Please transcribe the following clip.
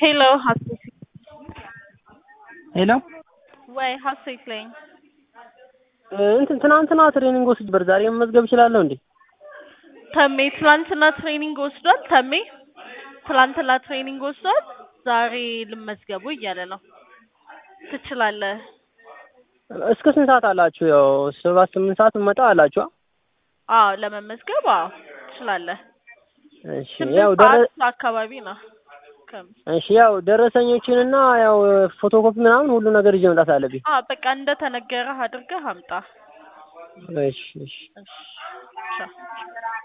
ሄሎ ሀሴት ሄሎ ወይ ሀሴት ነኝ። እንትን ትናንትና ትሬኒንግ ወስድ ነበር። ዛሬ መመዝገብ እችላለሁ እንዴ? ተሜ ትላንትና ትሬኒንግ ወስዷል። ተሜ ትላንትና ትሬኒንግ ወስዷል። ዛሬ ልመዝገቡ እያለ ነው። ትችላለህ። እስከ ስንት ሰዓት አላችሁ? ያው ሰባት ስምንት ሰዓት መጣ አላችሁ? አዎ ለመመዝገብ አዎ ትችላለህ። እሺ ስምንት ያው ደረ ሰዓት አካባቢ ነው። ከም- እሺ ያው ደረሰኞችንና ያው ፎቶኮፒ ምናምን ሁሉ ነገር ይዤ መምጣት አለብኝ። አዎ በቃ እንደተነገረህ አድርገህ አምጣ። እሺ እሺ እሺ ቻው።